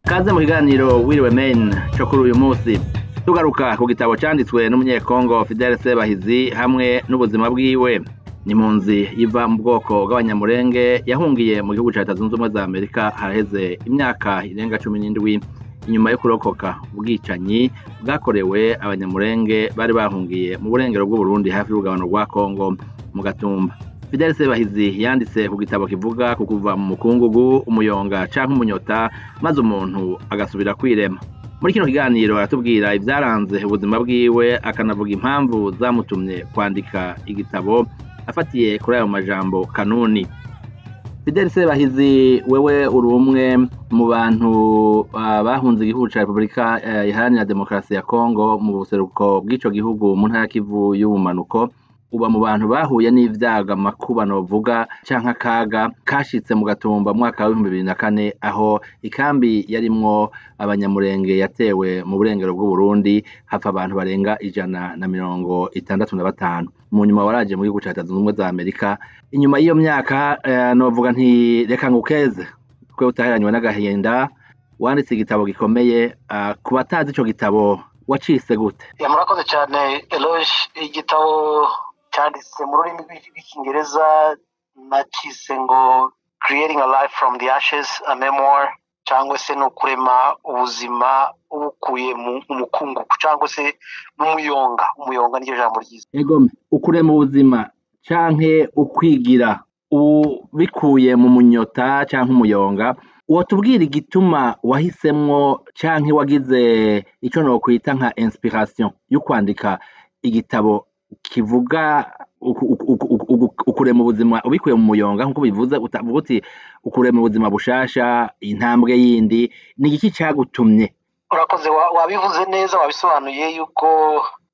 Kaze mu kiganiro We Remain cyo kuri uyu munsi tugaruka ku gitabo cyanditswe n'umunyekongo Fidel Sebahizi hamwe n'ubuzima bwiwe ni mu nzi iva mu bwoko bw'abanyamurenge yahungiye mu gihugu cya leta zunze ubumwe za amerika haraheze imyaka irenga cumi n'indwi inyuma yo kurokoka ubwicanyi bwakorewe abanyamurenge bari bahungiye mu burengero bw'uburundi hafi y'urugabano rwa kongo mu gatumba fidel sebahizi yanditse ku gitabo kivuga ku kuva mu mukungugu umuyonga cyangwa umunyota maze umuntu agasubira kwirema muri kino kiganiro aratubwira ibyaranze ubuzima bwiwe akanavuga impamvu zamutumye kwandika igitabo afatiye kuri ayo majambo kanuni fidel sebahizi wewe uri umwe mu bantu bahunze igihugu cya repubulika iharanira demokarasi ya kongo mu buseruko bw'icyo gihugu mu ntara kivu y'ubumanuko uba mu bantu bahuye n'ibyaga amakubano bavuga cyangwa akaga kashyitse mu gatumba mu mwaka w'ibihumbi bibiri na kane aho ikambi yarimwo abanyamurenge yatewe mu burengero bw'uburundi hapfa abantu barenga ijana na mirongo itandatu na batanu mu nyuma waraje mu gihugu cya leta zunze ubumwe za amerika inyuma y'iyo myaka navuga ntireka ngo ukeze twe utaheranywe n'agahinda wanditse igitabo gikomeye ku batazi icyo gitabo wacitse gute murakoze cyane eroge igitabo cyanditse mu rurimi rw'icyongereza nakise ngo creating a life from the ashes a memoir cyangwa se ni ukurema ubuzima ubukuye mu mukungugu cyangwa se mu muyonga umuyonga niryo jambo ryiza yego ukurema ubuzima cyangwa ukwigira ubikuye mu munyota cyangwa umuyonga watubwira igituma wahisemwo cyangwa wagize icyo nakwita nka inspiration yo kwandika igitabo kivuga ukurema ubuzima ubikuye mu muyonga nk'uko bivuze utavuga uti ukurema ubuzima bushasha intambwe yindi ni iki cyagutumye urakoze wabivuze neza wabisobanuye yuko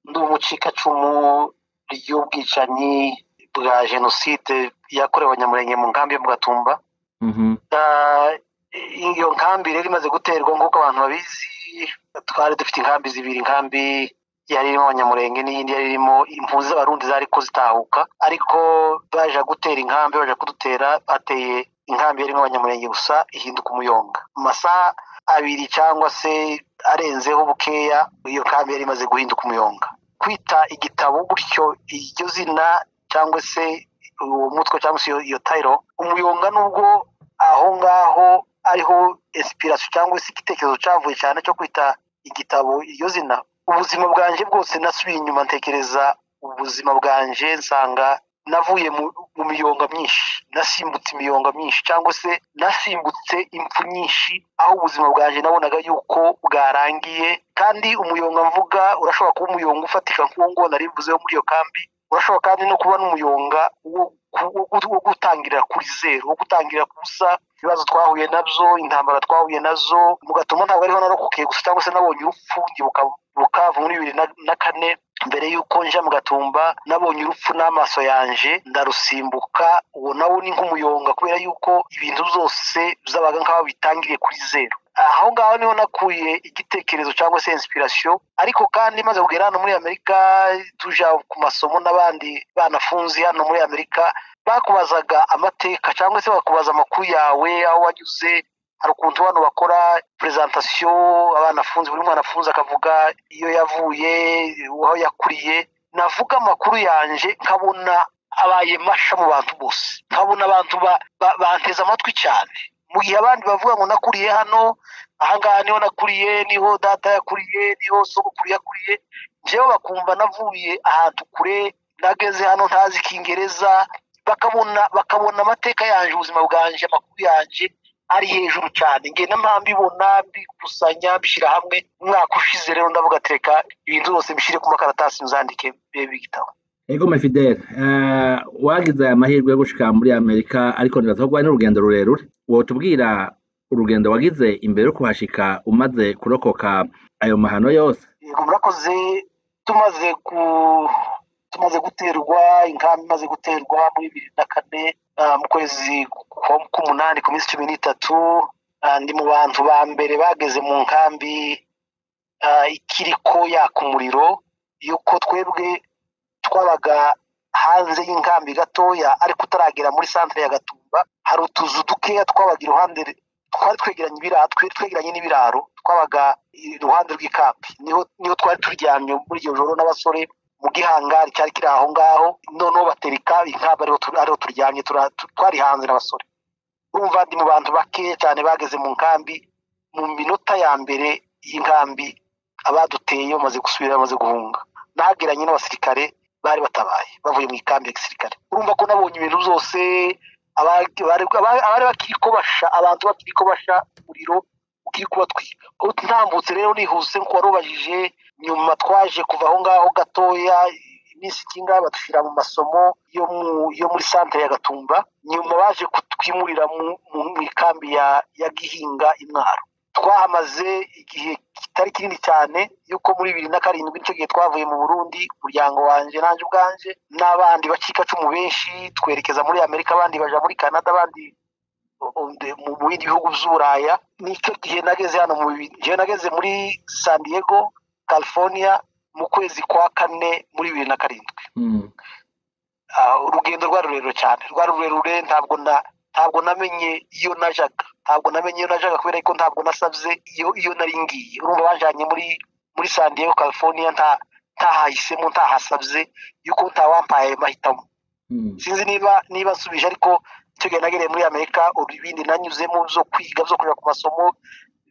ndi umucikacumu ry'ubwicanyi bwa jenoside yakorewe abanyamurenge mu nkambi yo mu gatumba iyo nkambi rero imaze guterwa nk'uko abantu babizi twari dufite inkambi zibiri inkambi yari irimo abanyamurenge n'iyindi yari irimo impuzi abarundi zari ko zitahuka ariko baje gutera inkambi baje kudutera bateye inkambi yarimo abanyamurenge gusa ihinduka umuyonga mu masaha abiri cyangwa se arenzeho bukeya iyo nkambi yari imaze guhinduka umuyonga kwita igitabo gutyo iryo zina cyangwa se uwo mutwe cyangwa se iyo tayiro umuyonga nubwo aho ngaho ariho esipirasi cyangwa se igitekerezo cyavuye cyane cyo kwita igitabo iryo zina ubuzima bwanjye bwose nasubiye inyuma ntekereza ubuzima bwanjye nsanga navuye mu miyonga myinshi nasimbutse imiyonga myinshi cyangwa se nasimbutse impfu nyinshi aho ubuzima bwanjye nabonaga yuko bwarangiye kandi umuyonga mvuga urashobora kuba umuyonga ufatika nk'uwo nari mvuze wo muri iyo kambi urashobora kandi no kuba n'umuyonga wo gutangira kuri zeru wo gutangira ku busa ibibazo twahuye nabyo intambara twahuye nazo mu gatuma ntabwo ariho narokoke gusa cyangwa se nabonye urupfu ngibuka bukavu muri bibiri na kane mbere y'uko njya mu gatumba nabonye urupfu n'amaso yanjye ndarusimbuka uwo nawo ni nk'umuyonga kubera yuko ibintu byose byabaga nk'aho bitangiriye kuri zeru aho ngaho niho nakuye igitekerezo cyangwa se inspiration ariko kandi maze kugera hano muri amerika tujya ku masomo n'abandi banafunze hano muri amerika bakubazaga amateka cyangwa se bakubaza amakuru yawe aho wanyuze hari ukuntu hano bakora perezantasiyo abanafunze buri mwana afunze akavuga iyo yavuye aho yakuriye navuga amakuru yanjye nkabona abaye masha mu bantu bose nkabona abantu banteze amatwi cyane mu gihe abandi bavuga ngo nakuriye hano ahangaha niho nakuriye niho data yakuriye niho sogokuru yakuriye njyewe bakumva navuye ahantu kure nageze hano ntazi ikingereza bakabona bakabona amateka yanjye ubuzima bwanjye amakuru yanjye ari hejuru cyane ngenda mpambibona mbikusanya mbishyira hamwe umwaka ushize rero ndavuga atereka ibintu byose mbishyire ku makaratasi muzandike bibe bigitabo ego mafideli wagize aya mahirwe yo gushika muri amerika ariko ntibaza ko n'urugendo rurerure wotubwira urugendo wagize imbere yo kuhashika umaze kurokoka ayo mahano yose yego murakoze tumaze ku tumaze guterwa inkambi imaze guterwa muri bibiri na kane mu kwezi k'umunani ku minsi cumi n'itatu ndi mu bantu ba mbere bageze mu nkambi ikiri ko yaka umuriro yuko twebwe twabaga hanze y'inkambi gatoya ariko utaragera muri santire ya gatumba hari utuzu dukeya twabaga iruhande twari twegeranye ibiraro twegeranye n'ibiraro twabaga iruhande rw'ikambi niho niho twari turyamye muri iryo joro n'abasore mu gihangari cyari kiri aho ngaho noneho batereka inkamba ariho turyamye twari hanze n'abasore urumva ndi mu bantu bakeya cyane bageze mu nkambi mu minota ya mbere y'inkambi abaduteye bamaze gusubira bamaze guhunga nageranye n'abasirikare bari batabaye bavuye mu ikambi ya gisirikare urumva ko nabonye ibintu byose abari bakiri kobasha abantu bakiri kobasha umuriro ukiri kubatwika ntambutse rero nihuse kuko warubajije nyuma twaje kuva aho ngaho gatoya iminsi ikinga badushyira mu masomo yo muri santire ya gatumba nyuma baje kutwimurira mu ikambi ya gihinga imwaro twahamaze igihe kitari kinini cyane yuko muri bibiri na karindwi nicyo gihe twavuye mu burundi umuryango wanjye nanjye ubwanjye n'abandi bacikacumu benshi twerekeza muri amerika abandi baja muri canada abandi mu bindi bihugu by'uburaya nicyo gihe nageze hano gihe nageze muri san diego california mu kwezi kwa kane muri bibiri na karindwi urugendo rwari rurerure cyane rwari rurerure ntabwo na ntabwo namenye iyo najaga ntabwo namenye iyo najaga kubera ko ntabwo nasabye iyo iyo nari ngiye urumva bajyanye muri muri san diego california nta ntahahisemo ntahasabye yuko ntawampaye mahitamo sinzi niba niba nsubije ariko icyo gihe nagereye muri amerika ibindi nanyuzemo byo kwiga byo kujya ku masomo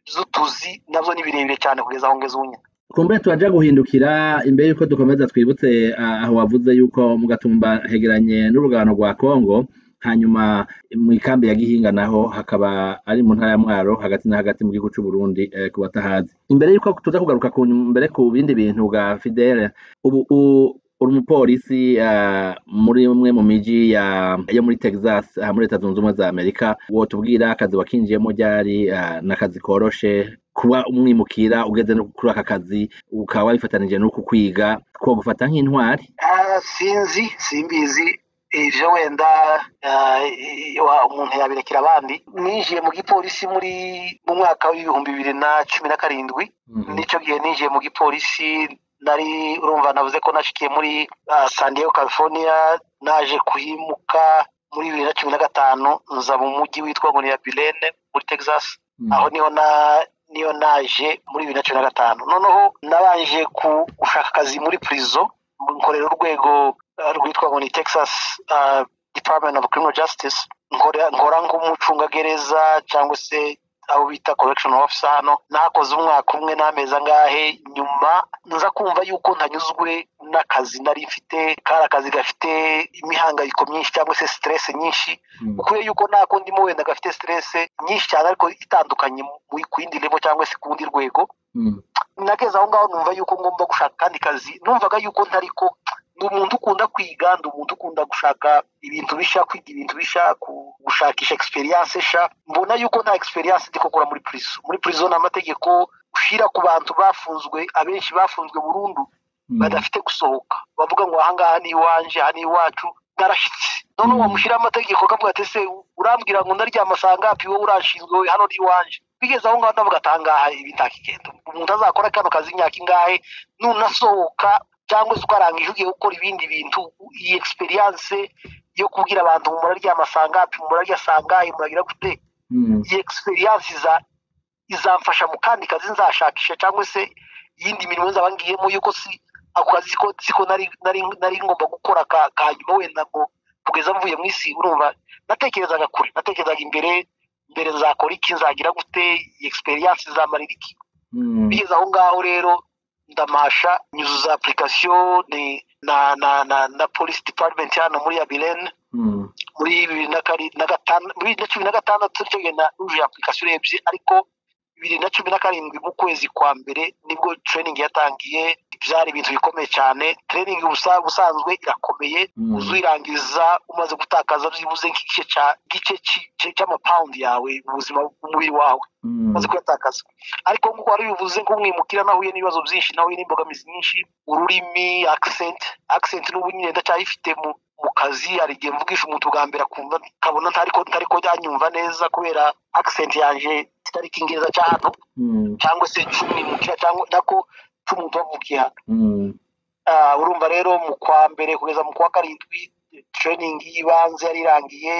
z'utuzi nabyo ni birebire cyane kugeza aho ngeze ubu nyine kumbure turajya guhindukira imbere y'uko dukomeza twibutse aho wavuze yuko mu gatumba hegeranye n'urugano rwa kongo hanyuma mu ikambi ya gihinga naho hakaba ari mu ntara ya mwaro hagati na hagati mu gihugu cy'u Burundi ku batahazi imbere y'uko tuza kugaruka ku mbere ku bindi bintu bwa fidele ubu uri umupolisi muri umwe mu migi yo muri texas muri leta zunze ubumwe za amerika wotubwira akazi wakinjiyemo ryari n'akazi koroshe kuba umwimukira ugeze no kuri aka kazi ukaba wabifatanije n'uko kwiga two gufata nk'intwari sinzi simbizi ibyo wenda umuntu yabirekera abandi ninjiye mu gipolisi muri mu mwaka w'ibihumbi bibiri na cumi na karindwi n'icyo gihe ninjiye mu gipolisi nari urumva navuze ko nashikiye muri san diego california naje kuhimuka muri bibiri na cumi na gatanu nza mu mujyi witwa ngo ni bilene muri texas aho niho na niyo naje muri bibiri na cumi na gatanu noneho nabanje gushaka akazi muri prison nkorera urwego rwitwa ngo ni texas department of criminal justice nkora nk'umucungagereza cyangwa se abo bita correction officer hano nakoze umwaka umwe n'amezi angahe nyuma nza kumva yuko ntanyuzwe n'akazi nari mfite kari akazi gafite imihangayiko myinshi cyangwa se stress nyinshi ukwiye yuko nako ndimo wenda gafite stress nyinshi cyane ariko itandukanye ku yindi level cyangwa se ku rundi rwego nageze aho ngaho numva yuko ngomba gushaka akandi kazi numvaga yuko ntari ko ni umuntu ukunda kwiga ni umuntu ukunda gushaka ibintu bishya kwiga ibintu bishya gushakisha experience nshya mbona yuko nta experience ndi kugura muri prison muri prison ni amategeko ushyira ku bantu bafunzwe abenshi bafunzwe burundu badafite gusohoka bavuga ngo ahangaha ni iwanje aha ni iwacu narashyitse noneho wamushyiraho amategeko akavuga ati se urambwira ngo ndaryama sangapi wowe urashinzwe hano ni iwanje bigeze aho ngaho ndavuga atangaha ibi ntakigenda umuntu azakora kano kazi imyaka ingahe nunasohoka cyangwa se ukarangije ugiye gukora ibindi bintu iyi experience yo kubwira abantu murarya masangapi murarya sangayi muragira gute iyi experience iza izamfasha mu kandi kazi nzashakisha cyangwa se iyindi mirimo nzaba ngiyemo yuko si ako kazi ko siko nari nari nari ngomba gukora ka hanyuma wenda ngo kugeza mvuye mu isi urumva natekerezaga kure natekerezaga imbere imbere nzakora iki nzagira gute iyi experience izamarira iki bigeze aho ngaho rero ndamasha nyuzuza application ni na na na na police department hano muri Abilene mm. muri bibiri na kari na gatanu muri na cumi na gatandatu cyo gena uje application ebyiri ariko bibiri na cumi na karindwi mu kwezi kwa mbere nibwo training yatangiye byari ibintu bikomeye cyane training ubusanzwe irakomeye mm. uzuyirangiza umaze gutakaza byibuze nk'igice cya gice cy'amapawundi yawe ubuzima bw'umubiri wawe umaze kuyatakaza ariko nk'uko wari bivuze nk'umwimukira nahuye n'ibibazo byinshi nahuye n'imbogamizi nyinshi ururimi accent accent n'ubu nyine ndacyayifite mu mu kazi hari igihe mvugisha umuntu bwa mbere akumva nkabona ntari ko yanyumva neza kubera accent yanjye kitari ikingereza cy'ahantu cyangwa se cy'umwimukira cyangwa nako cy'umuntu wavukiye hano urumva rero mu kwa mbere kugeza mu kwa karindwi training y'ibanze yari irangiye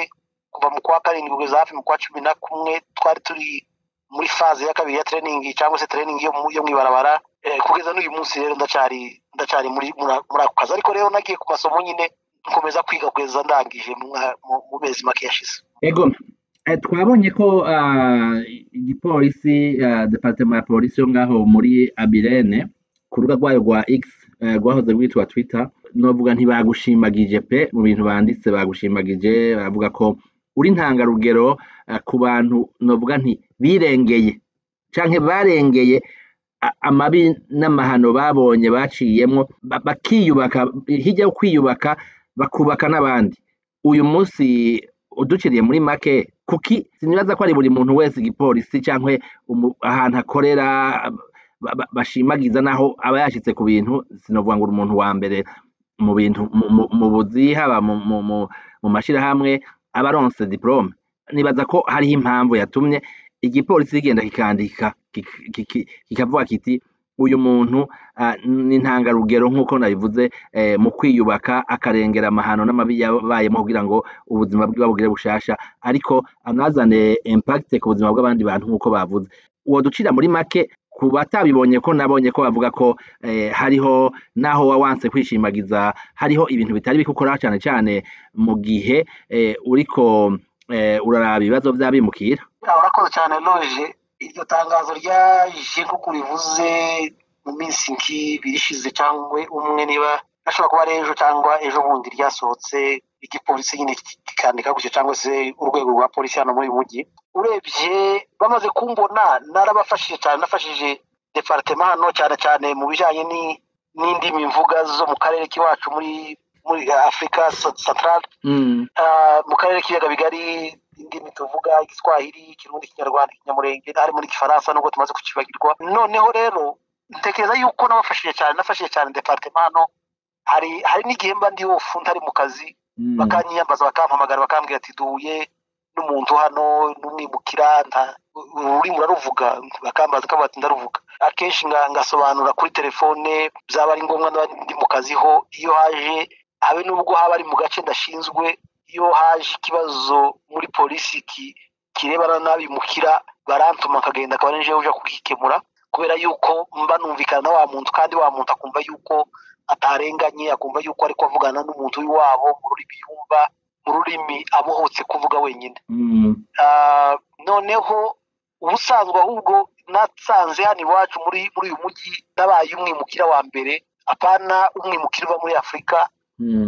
kuva mu kwa karindwi kugeza hafi mu kwa cumi na kumwe twari turi muri faze ya kabiri ya tereningi cyangwa se tereningi yo mu yo mu ibarabara kugeza n'uyu munsi rero ndacyari ndacyari muri muri ako kazi ariko rero nagiye ku masomo nyine nkomeza kwiga kugeza ndangije mu mezi make yashize ego twabonye ko igipolisi departement ya polisi yo ngaho muri abirene ku rubuga rwayo rwa x rwahoze rwitwa twita novuga ntibagushimagije pe mu bintu banditse bagushimagije baravuga ko uri intangarugero ku bantu novuga nti birengeye cyangwa barengeye amabi n'amahano babonye baciyemo bakiyubaka hirya yo kwiyubaka bakubaka n'abandi uyu munsi udukiriye muri make kuki sinibaza ko ari buri muntu wese igipolisi cyangwa ahantu akorera bashimagiza naho aba yashyitse ku bintu sinavuga ngo uri umuntu wa mbere mu bintu mu buzi haba mu mashyirahamwe aba aronse diporome nibaza ko hariho impamvu yatumye igipolisi kigenda kikandika kikavuga kiti uyu muntu ni intangarugero nk'uko nabivuze mu kwiyubaka akarengera amahano n'amabi yabayemo kugira ngo ubuzima bwe babugire bushasha ariko anazane impakite ku buzima bw'abandi bantu nk'uko bavuze uwo ducira muri make ku batabibonye ko nabonye ko bavuga ko hariho n'aho wawanse kwishimagiza hariho ibintu bitari bikukora cyane cyane mu gihe uriko uraraba ibibazo by'abimukira urakoze cyane loje iryo tangazo ryaje nk'uko ubivuze mu minsi nk'ibiri ishize cyangwa umwe niba ashobora kuba ari ejo cyangwa ejo bundi ryasohotse igipolisi nyine kikandika gutyo cyangwa se urwego rwa polisi hano muri uyu mujyi urebye bamaze kumbona narabafashije cyane nafashije departema hano cyane cyane mu bijyanye n'indimi mvuga zo mu karere k'iwacu muri muri afurika santarare mu karere k'ibiyaga bigari indimi tuvuga igiswahili ikirundi ikinyarwanda ikinyamurenge harimo n'igifaransa nubwo tumaze kukibagirwa noneho rero ntekereza yuko nabafashije cyane nafashije cyane departema hano hari hari n'igihe mba ndi wofu ntari mu kazi bakanyiyambaza bakampamagara bakambwira ati duhuye n'umuntu hano n'umwimukira ururimi uraruvuga bakambaza ko batinda ruvuga akenshi ngasobanura kuri telefone byaba ari ngombwa niba ndi mu kazi ho iyo haje habe n'ubwo haba ari mu gace ndashinzwe iyo haje ikibazo muri polisi kirebana n'abimukira barantuma akagenda akaba ari uje kugikemura kubera yuko mba numvikana na wa muntu kandi wa muntu akumva yuko atarenganye akumva yuko ari kuvugana n'umuntu w'iwabo mu rurimi yumva mu rurimi abohotse kuvuga wenyine noneho ubusanzwe ahubwo natsanze hano iwacu muri muri uyu mujyi nabaye umwimukira wa mbere apana umwimukira uva muri afurika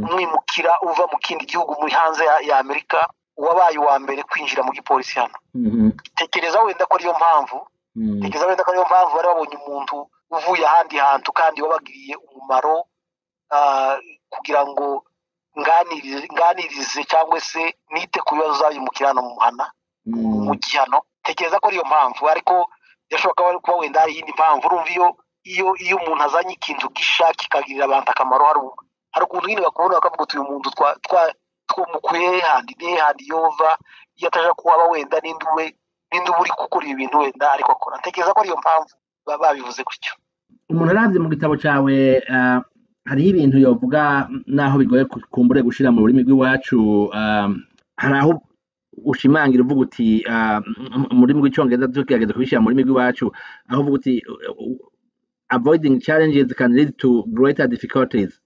umwimukira uva mu kindi gihugu muri hanze ya amerika wabaye uwa mbere kwinjira mu gipolisi hano tekereza wenda ko ariyo mpamvu tekereza wenda ko ariyo mpamvu bari babonye umuntu uvuye ahandi hantu kandi wabagiriye umumaro kugira ngo nganirize cyangwa se nite ku bibazo uzabimukira hano mu muhana mu mujyi hano tekereza ko ariyo mpamvu ariko yashoboka kuba wenda hari iyindi mpamvu urumva iyo iyo iyo umuntu azanye ikintu gisha kikagirira abantu akamaro hari ukuntu nyine bakubona bakavuga utuye umuntu twamukuye handi niye handi yova iyo ataje kuhaba wenda n'indi we n'indi uba uri gukora ibi bintu wenda ariko akora tekereza ko ariyo mpamvu baba babivuze gutyo umuntu arabye mu gitabo cyawe hariho ibintu yavuga n'aho bigoye kumbure gushyira mu rurimi rw'iwacu hari aho ushimangira uvuga uti mu rurimi rw'icyongereza tugerageza kubishyira mu rurimi rw'iwacu aho uvuga uti avoiding challenges can lead to greater difficulties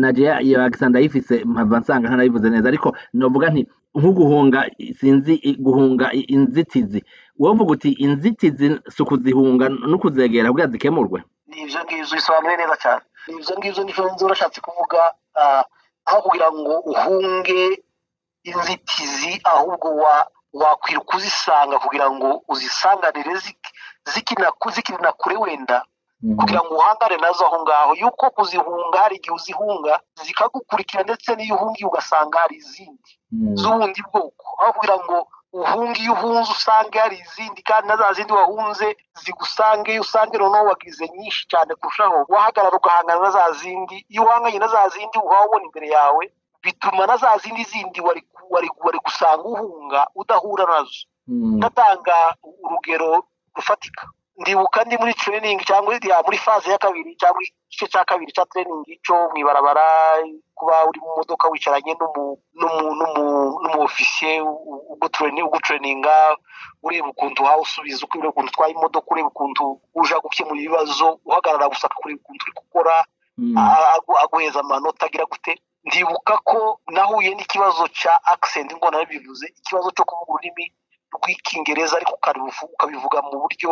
nagiye yagisa ndayifise mpava nsanga ntanayivuze neza ariko navuga nti nko guhunga sinzi guhunga inzitizi wovuga uti inzitizi si ukuzihunga no kuzegera kugira zikemurwe ni ibyo ngibyo bisobanuye neza cyane ni ibyo ngibyo n'izo urashatse kuvuga aho kugira ngo uhunge inzitizi ahubwo wakwira kuzisanga kugira ngo uzisanganire zikinakuzikirina kure wenda kugira ngo uhangane nazo aho ngaho yuko kuzihunga hari igihe uzihunga zikagukurikira ndetse n'iyo uhungiye ugasanga hari izindi z'ubundi bwoko aho kugira ngo uhunge iyo uhunze usange hari izindi kandi na za zindi wahunze zigusange usange noneho wagize nyinshi cyane kurushaho wahagarara ugahangana na za zindi iyo uhanganye na za zindi uba ubona imbere yawe bituma na za zindi zindi wari gusanga uhunga udahura nazo ndatanga urugero rufatika ndibuka ndi muri training cyangwa ya muri faze ya kabiri cyangwa igice cya kabiri cya training cyo mu ibarabara kuba uri mu modoka wicaranye n'umuofisiye ugutrayininga ureba ukuntu wawe usubiza uko ureba ukuntu utwaye imodoka ureba ukuntu uje gukemura ibibazo uhagarara gusa kureba ukuntu uri gukora aguheza amanota agira gute ndibuka ko nahuye n'ikibazo cya akisenti ngo bivuze ikibazo cyo kuvuga ururimi rw'icyongereza ariko ukabivuga mu buryo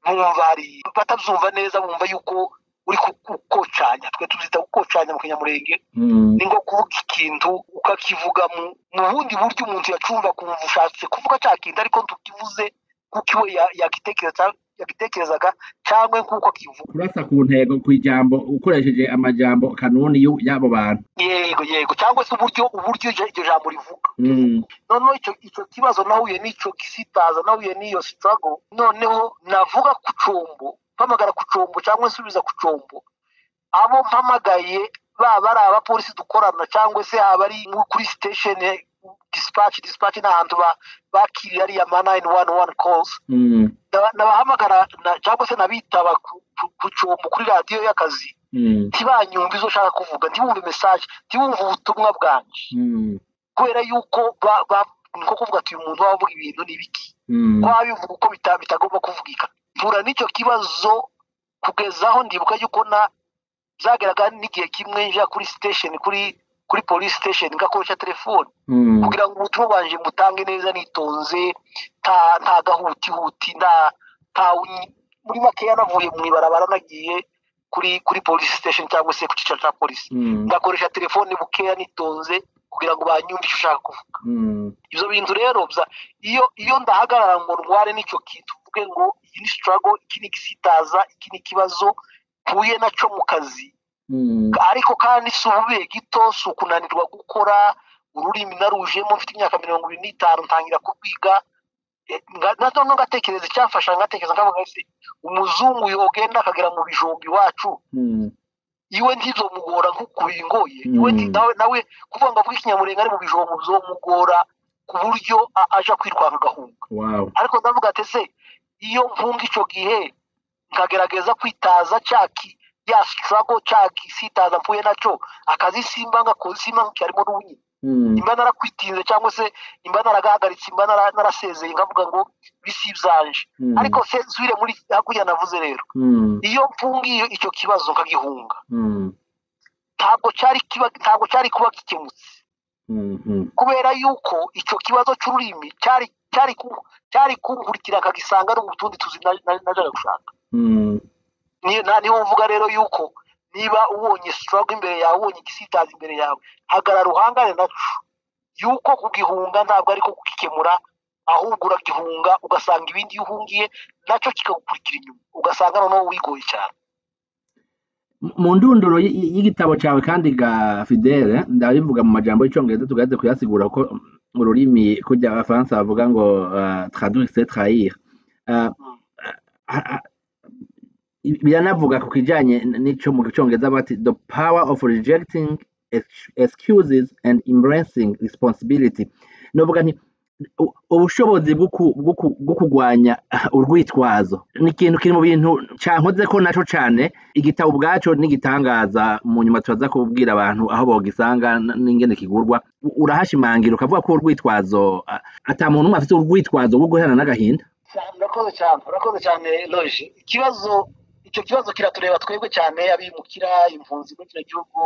bumva batabyumva neza bumva yuko uri gukocanya twe tuzita gukocanya mu kinyamurenge ni nko kuvuga ikintu ukakivuga mu bundi buryo umuntu yacumva kumva ushatse kuvuga cya kintu ariko tukivuze kuko iwe yagitekerezaga cyangwa nk'uko akivuga kurasa ku ntego ku ijambo ukoresheje amajambo kanuni y'abo bantu yego yego cyangwa se uburyo uburyo iryo jambo rivuga noneho icyo kibazo nahuye n'icyo kisitaza nahuye n'iyo sitago noneho navuga ku combo mpamagara ku combo cyangwa nsubiza ku combo abo mpamagaye baba ari abapolisi dukorana cyangwa se abari kuri sitesheni disipaci disipaci ni ahantu bakiriye ariya mana ini wani wani kozi nabahamagara cyangwa se nabitaba ku cyombo kuri radiyo y'akazi ntibanyumve izo ushaka kuvuga ntibumve mesaje ntibumve ubutumwa bwanjye kubera yuko niko kuvuga ati uyu muntu wavuga ibintu n'ibiki waba bivuga uko bitagomba kuvugika mpura n'icyo kibazo kugezaho ndibuka yuko na byagaragara n'igihe kimwe njya kuri sitesheni kuri kuri polisi sitesheni ngakoresha telefone kugira ngo ubutumwa bwanjye mbutange neza nitonze nta gahutihuti muri makeya navuye mu ibarabara nagiye kuri kuri polisi sitesheni cyangwa se ku cyicaro cya polisi ngakoresha telefone bukeya nitonze kugira ngo banyumve icyo ushaka kuvuga ibyo bintu rero iyo iyo ndahagarara ngo ndware n'icyo kintu tuvuge ngo iyi ni sitarago iki ni igisitaza iki ni ikibazo mpuye nacyo mu kazi ariko kandi si ububeye gito si ukunanirwa gukora ururimi narujemo mfite imyaka mirongo irindwi n'itanu ntangira kurwiga noneho ngatekereza icyafasha ngatekereza nkavuga ese umuzungu yogenda akagera mu bijumba iwacu iwe ntizomugora nk'uko bingoye iwe nawe kuvuga ngo avuge ikinyamurenga ari mu bijumba bizomugora ku buryo aja kwirwanga agahunga ariko ndavuga ati ese iyo mpunga icyo gihe nkagerageza kwitaza cyaki ya sitarago cyaki sitaza mpuye nacyo akazi simba ngakoze simba nkikarimo n'ubunyine imba narakwitinze cyangwa se imba naragahagaritse imba narasezeye nkavuga ngo bisi byanje ariko se nsubire muri hakurya navuze rero iyo mfungiye icyo kibazo nkagihunga ntabwo cyari ntabwo cyari kuba gikemutse kubera yuko icyo kibazo cy'ururimi cyari cyari cyari kunkurikira akagisanga no mu tundi tuzi najyaga gushaka niyo mvuga rero yuko niba ubonye sitarago imbere yawe ubonye igisitaza imbere yawe hagarara uhangane nacyo yuko kugihunga ntabwo ariko kugikemura ahubwo uragihunga ugasanga ibindi iyo uhungiye nacyo kikagukurikira inyuma ugasanga noneho wigoye cyane mu ndunduro y'igitabo cyawe kandi ga fidele ndabivuga mu majambo y'icyongereza tugaze kuyasigura ko ururimi kujya abafaransa bavuga ngo traduise trahire biranavuga ku kijyanye n'icyo mu cyongereza bati the power of rejecting excuses and embracing responsibility novuga nti ubushobozi bwo kurwanya urwitwazo ni ikintu kiri mu bintu cyankoze ko nacyo cyane igitabo ubwacyo n'igitangaza mu nyuma tubaza kubwira abantu aho bogisanga n'ingene kigurwa urahashimangira ukavuga ko urwitwazo atamuntu umwe afite urwitwazo rwo guherana n'agahinda urakoze cyane urakoze cyane loje ikibazo icyo kibazo kiratureba twebwe cyane abimukira impunzi muri kino gihugu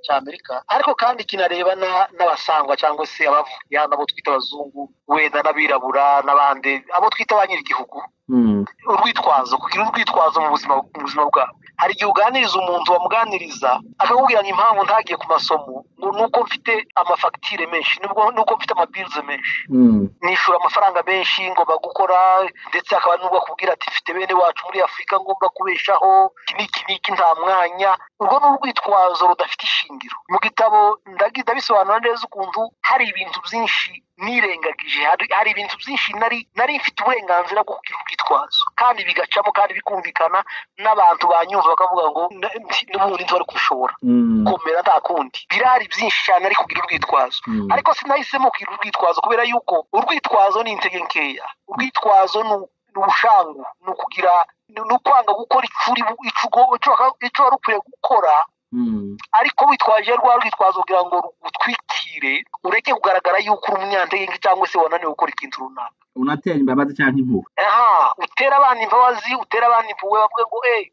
cya amerika ariko kandi kinareba n'abasangwa cyangwa se abavuga n'abo twita abazungu wenda n'abirabura n'abandi abo twita ba nyir'igihugu urwitwazo kugira urwitwazo mu buzima mu buzima bwawe hari igihe uganiriza umuntu wamuganiriza akakubwira ngo impamvu ntagiye ku masomo ngo ni uko mfite amafagitire menshi ni uko mfite amabirize menshi nishura amafaranga menshi ngomba gukora ndetse hakaba n'ubwo akubwira ati mfite bene wacu muri afurika ngomba kubeshaho iki n'iki nta mwanya urwo ni urwitwazo rudafite ishingiro mu gitabo ndabisobanura neza ukuntu hari ibintu byinshi nirengagije hari ibintu byinshi nari nari mfite uburenganzira bwo kugira ubwitwazo kandi bigacamo kandi bikumvikana n'abantu banyumva bakavuga ngo n'ubundi ntibari kubishobora komera nta kundi birahari byinshi cyane ari kugira urwitwazo ariko sinahisemo kugira urwitwazo kubera yuko urwitwazo ni intege nkeya urwitwazo ni ubushangu ni ukugira ni ukwanga gukora icuri icyo wari ukwiye gukora ariko witwaje rwa rwitwazo kugira ngo rugutwikire ureke kugaragara yuko uri umunyantege cyangwa se wananiwe gukora ikintu runaka unatera imbabazi cyangwa impuhwe aha utera abana imbabazi utera abana impuhwe bavuge ngo eee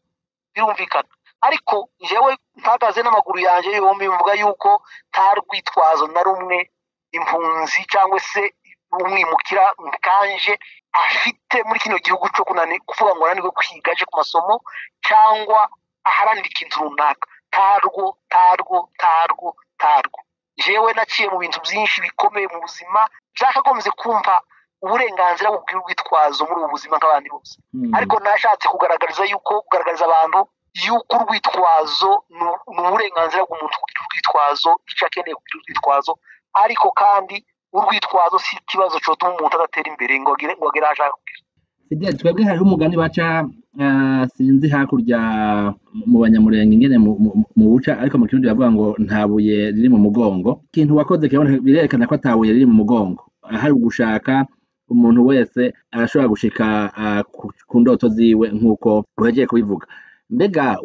birumvikana ariko njyewe mpagaze n'amaguru yanjye yombi mvuga yuko nta rwitwazo na rumwe impunzi cyangwa se umwimukira mukanje afite muri kino gihugu cyo kunani kuvuga ngo ananiwe kwiga aje ku masomo cyangwa aharanira ikintu runaka ntarwo ntarwo ntarwo ntarwo njyewe naciye mu bintu byinshi bikomeye mu buzima byakagombye kumva uburenganzira bubwira urwitwazo muri ubu buzima nk'abandi bose ariko nashatse kugaragariza yuko kugaragariza abantu yuko urwitwazo ni uburenganzira bw'umuntu kugira urwitwazo icyo akeneye kugira urwitwazo ariko kandi urwitwazo si ikibazo cyotuma umuntu adatera imbere ngo agere ngo agere aho ashaka kugera twebwe hariho umugani baca sinzi hakurya mu banyamurenge ingene mu buca ariko mu kirundi bavuga ngo nta buye riri mu mugongo ikintu wakoze birerekana ko atabuye riri mu mugongo hari ugushaka umuntu wese arashobora gushika ku ndoto ziwe nk'uko wegeye kubivuga mbega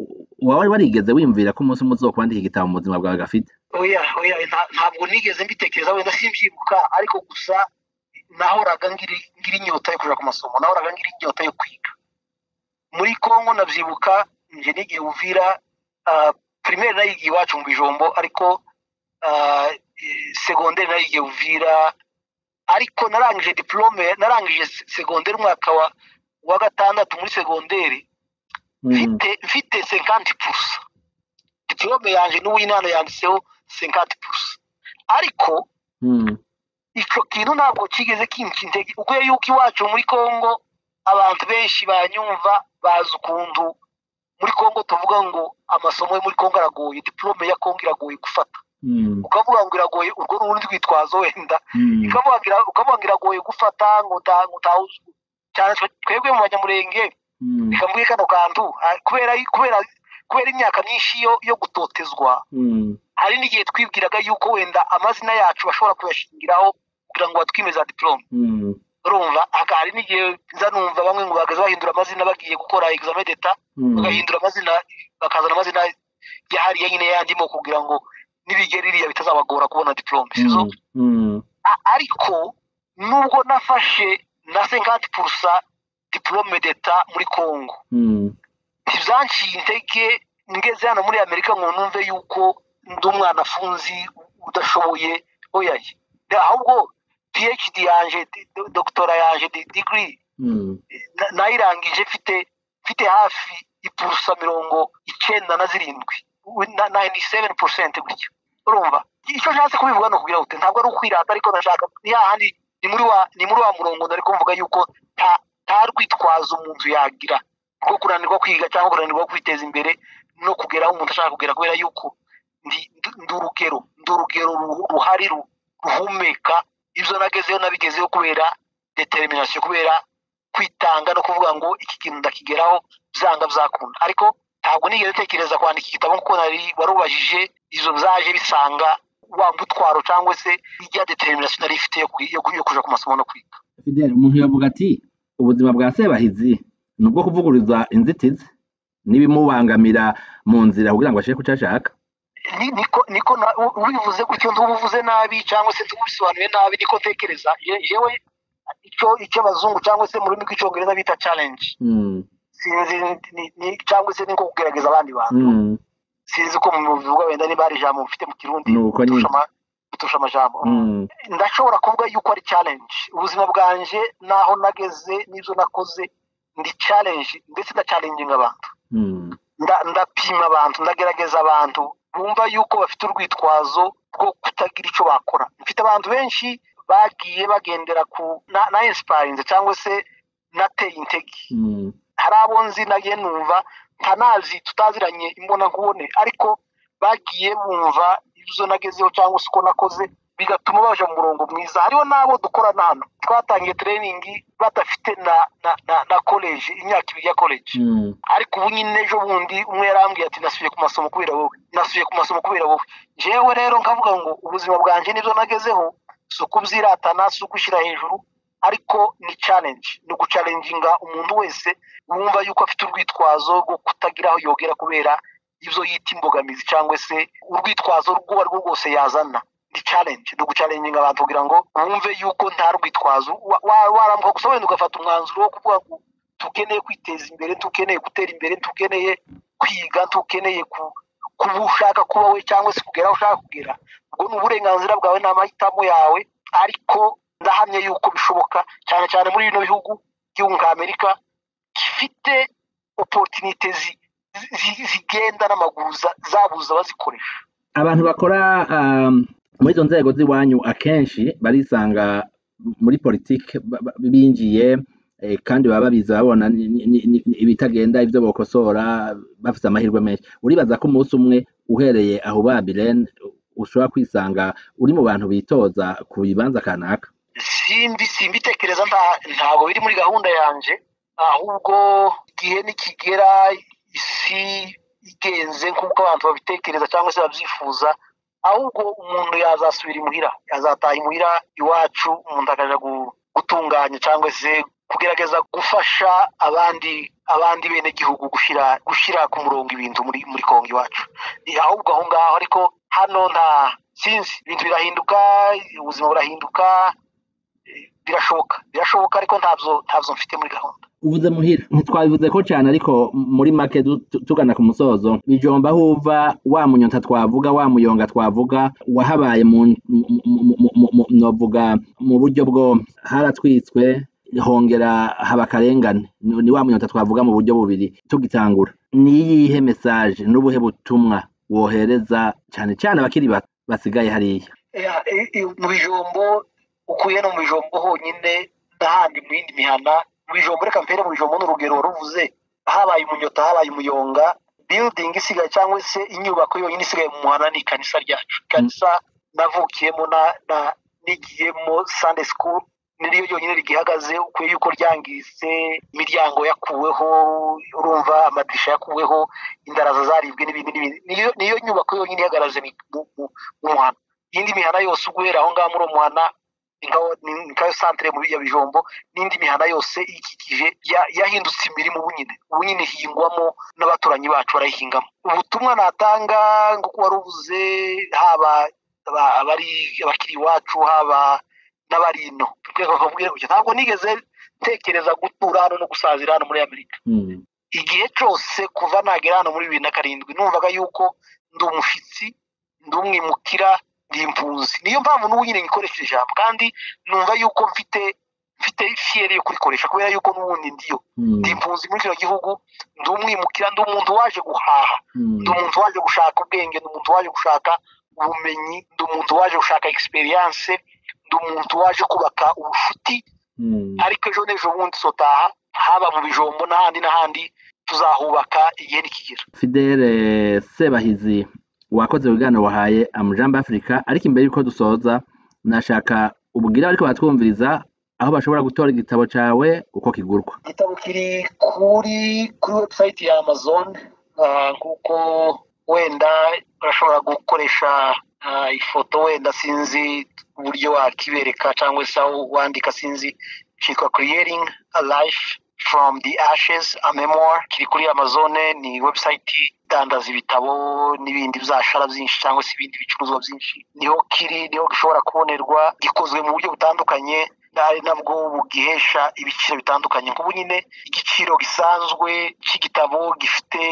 wari warigeze wimvira ko umunsi umwe uzokwandika igitabo mu buzima bwawe gafite oya oya ntabwo nigeze mbitekereza wenda simbyibuka ariko gusa nahoraga ngira inyota yo kujya ku masomo nahoraga ngira inyota yo kwiga muri kongo nabyibuka njye nigiye uvira pirimeri nayigiye iwacu mu bijombo ariko segonderi nayigiye uvira ariko narangije diporome narangije segonderi umwaka wa gatandatu muri segonderi mfite mfite senkanti purusa diporome yanjye n'uw'inana yanditseho senkanti purusa ariko icyo kintu ntabwo kigeze kinshinzege ubwo yuko iwacu muri congo abantu benshi banyumva bazi ukuntu muri congo tuvuga ngo amasomo yo muri congo aragoye diporome ya congo iragoye gufata ukavuga ngo iragoye urwo ni urundi rwitwazo wenda ukavuga ngo iragoye gufata ngo utahuze cyane twebwe mu banyamurenge reka mvuge kano kantu kubera kubera kubera imyaka myinshi yo gutotezwa hari n'igihe twibwiraga yuko wenda amazina yacu bashobora kuyashingiraho kugira ngo batwimeze diporome urumva hari n'igihe nza numva bamwe ngo bahagaze bahindura amazina bagiye gukora egizame deta bagahindura amazina bakazana amazina yahariye nyine yandimo kugira ngo n'ibigeri iriya bitazabagora kubona diporome sizo ariko nubwo nafashe na senkati purusa diporome deta muri congo ntibyanciye intege ngeze hano muri amerika ngo numve yuko ndi umwana afunzi udashoboye oyaye ahubwo phd yanjye dogitora yanjye digiri nayirangije mfite hafi ipurusa mirongo icyenda na zirindwi nayini seveni porosenti gutya urumva icyo nshatse kubivuga ni ukugira ngo ntabwo ari ukwirata ariko ndashaka ni hahandi ni muri wa ni muri wa murongo ndari kumvuga yuko nta rwitwazo umuntu yagira rwo kunanirwa kwiga cyangwa kunanirwa kwiteza imbere no kugera aho umuntu ashaka kugera kubera yuko ndi urugero ndi urugero ruhari ruhumeka ibyo nagezeho nabigezeho kubera determination kubera kwitanga no kuvuga ngo iki kintu ndakigeraho byanga byakunda ariko ntabwo nigeze utekereza kwandika igitabo kuko nari warubajije izo byaje bisanga wa mutwaro cyangwa se ijya determination nari ifite yo kujya ku masomo no kwiga fidele umuntu yavuga ati ubuzima bwa sebahizi ni ubwo kuvuguriza inzitizi n'ibimubangamira mu nzira kugira ngo ashake ku cyo ashaka niko ubivuze gutyo ntubuvuze nabi cyangwa se ntubisobanuye nabi niko ntekereza yewe icyo icyo abazungu cyangwa se mu rurimi rw'icyongereza bita challenge sinzi cyangwa se niko kugerageza abandi bantu sinzi ko mu bivuga wenda niba hari ijambo mufite mu kirundi biturusha amajambo ndashobora kuvuga yuko ari challenge ubuzima bwanjye n'aho nageze n'ibyo nakoze ndi challenge ndetse na challenginga abantu ndapima abantu ndagerageza abantu bumva yuko bafite urwitwazo rwo kutagira icyo bakora mfite abantu benshi bagiye bagendera ku na insiparinze cyangwa se nateye intege hari abo nzi nagiye numva ntanazi tutaziranye imbonakubone ariko bagiye bumva ibyo nagezeho cyangwa se uko nakoze bigatuma baje mu murongo mwiza hariho n'abo dukorana hano twatangiye tereyiningi badafite na na na koleji imyaka ibiri ya koleji ariko ubu nyine ejo bundi umwe yarambwiye ati nasubiye ku masomo kubera wowe nasubiye ku masomo kubera wowe njyewe rero nkavuga ngo ubuzima bwanjye nibyo nagezeho si ukubyiratana si ukwishyira hejuru ariko ni challenge ni ugucalenginga umuntu wese wumva yuko afite urwitwazo rwo kutagira aho yogera kubera ibyo yita imbogamizi cyangwa se urwitwazo urwo ari rwo rwose yazana ni challenge ni ugucalenginga abantu kugira ngo wumve yuko nta rwitwazo warambuka gusa wenda ugafata umwanzuro wo kuvuga ngo tukeneye kwiteza imbere tukeneye gutera imbere tukeneye kwiga tukeneye ku kuba ushaka kuba we cyangwa se kugera aho ushaka kugera ubwo ni uburenganzira bwawe ni amahitamo yawe ariko ndahamya yuko bishoboka cyane cyane muri bino bihugu by'igihugu nka amerika gifite oporutinite zigenda n'amaguru zabuze abazikoresha abantu bakora muri izo nzego z'iwanyu akenshi barisanga muri politiki binjiye kandi baba babizi babona ibitagenda ibyo bakosora bafite amahirwe menshi uribaza ko umunsi umwe uhereye aho babirene ushobora kwisanga uri mu bantu bitoza ku bibanza kanaka simbi simbitekereza ntabwo biri muri gahunda yanjye ahubwo igihe nikigera isi igenze nk'uko abantu babitekereza cyangwa se babyifuza ahubwo umuntu yazasubira imuhira yazataha imuhira iwacu umuntu akajya gutunganya cyangwa se kugerageza gufasha abandi abandi benegihugu gushyira gushyira ku murongo ibintu muri muri kongo iwacu ahubwo aho ngaho ariko hano nta sinzi ibintu birahinduka ubuzima burahinduka birashoboka birashoboka ariko ntabyo ntabyo mfite muri gahunda uvuze muhira ntitwabivuze ko cyane ariko muri make tugana ku musozo bijomba aho uva wa munyota twavuga wa muyonga twavuga wahabaye mu buryo bwo haratwitswe hongera haba akarengane ni wa munyota twavuga mu buryo bubiri tugitangura ni iyihe mesaje n'ubuhe butumwa wohereza cyane cyane abakiri bato basigaye hariya mu bijombo ukuye no mu bijombo honyine n'ahandi mu yindi mihana mu bijombo reka mpere mu bijombo n'urugero ruvuze habaye umunyota habaye umuyonga biyudingi isigaye cyangwa se inyubako yonyine isigaye mu muhanda ni ikanisa ryacu ikanisa navukiyemo nigiyemo sande sikuru niryo ryonyine rigihagaze ukwiye yuko ryangiritse imiryango yakuweho urumva amadirisha yakuweho indaraza zaribwe n'ibindi n'ibindi niyo nyubako yonyine ihagaraje mu muhanda iyindi mihanda yose uguhera aho ngaho muri uwo muhanda ni kayo santire muri bya bijombo n'indi mihanda yose ikikije yahindutse imirimo ubunyine ubunyine ihingwamo n'abaturanyi bacu barayihingamo ubutumwa natanga ngo kuba rubuze haba abari abakiri iwacu haba n'abari ino rwego rwamubwira gutya ntabwo nigeze ntekereza gutura hano no gusazira hano muri amerika igihe cyose kuva nagera hano muri bibiri na karindwi numvaga yuko ndi umushyitsi ndi umwimukira ndi impunzi niyo mpamvu n'ubu nyine ngikoresheje ijambo kandi numva yuko mfite mfite fiyeri yo kurikoresha kubera yuko n'ubundi ndiyo ndi impunzi muri kino gihugu ndi umwimukira ndi umuntu waje guhaha ndi umuntu waje gushaka ubwenge ndi umuntu waje gushaka ubumenyi ndi umuntu waje gushaka egisperiyanse ndi umuntu waje kubaka ubucuti ariko ejo n'ejo bundi sotaha haba mu bijombo n'ahandi n'ahandi tuzahubaka igihe nikigera fidele sebahizi wakoze ibiganiro wahaye amujambo afurika ariko imbere y'uko dusoza nashaka ubwira ariko batwumviriza aho bashobora gutora igitabo cyawe uko kigurwa igitabo kiri kuri kuri webusayiti ya amazon kuko wenda urashobora gukoresha ifoto wenda sinzi uburyo wakibereka cyangwa se aho wandika sinzi cyitwa creating a life from the ashes a memoir kiri kuri amazone ni website idandaza ibitabo n'ibindi byashara byinshi cyangwa se ibindi bicuruzwa byinshi niho kiri niho gishobora kubonerwa gikozwe mu buryo butandukanye ari nabwo bugihesha ibiciro bitandukanye nk'ubu nyine igiciro gisanzwe cy'igitabo gifite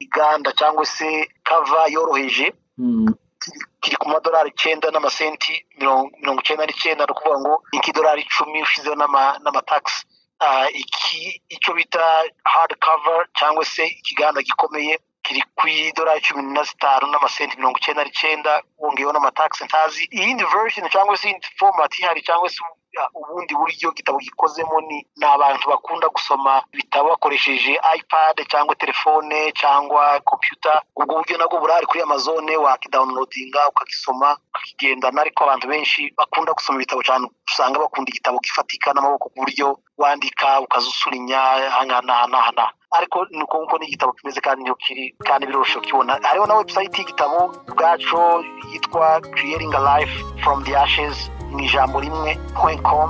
iganda cyangwa se kava yoroheje kiri ku madolari icyenda n'amasenti mirongo icyenda n'icyenda ni ukuvuga ngo ni nk'idolari icumi ushizeho n'amatagisi iki icyo bita hard cover cyangwa se ikiganda gikomeye kiri ku idolari cumi na zitanu n'amasenti mirongo icyenda n'icyenda wongeyeho n'amatagisi ntazi iyindi verishoni cyangwa se iyindi fomati ihari cyangwa se ubundi buryo igitabo gikozemo ni ni abantu bakunda gusoma ibitabo bakoresheje ipad cyangwa telefone cyangwa kompiyuta ubwo buryo nabwo burahari kuri amazone wakidawunilodinga ukagisoma ukakigendana ariko abantu benshi bakunda gusoma ibitabo cyane usanga bakunda igitabo gifatika n'amaboko ku buryo wandika ukazusulinya ahangahanahana ariko ni uko nguko n'igitabo kimeze kandi niyo kiri kandi biroroshye kukibona hariho na webusayiti y'igitabo ubwacu yitwa creating a life from the ashes mu ijambo rimwe point com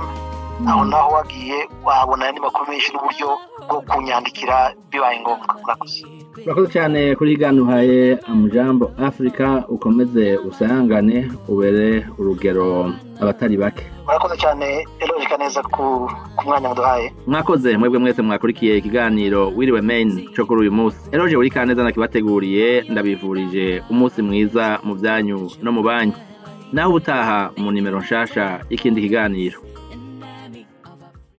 aho naho wagiye wahabona andi makuru menshi n'uburyo bwo kunyandikira bibaye ngombwa murakoze urakoze cyane kuri gana uhaye amujambo afurika ukomeze usangane ubere urugero abatari bake murakoze cyane erojika neza ku mwanya muduhaye mwakoze mwebwe mwese mwakurikiye ikiganiro wiriwe meni cyo kuri uyu munsi eroje buri kaneza nakibateguriye ndabivurije umunsi mwiza mu byanyu no mu banki naho ubutaha mu nimero nshasha y'ikindi kiganiro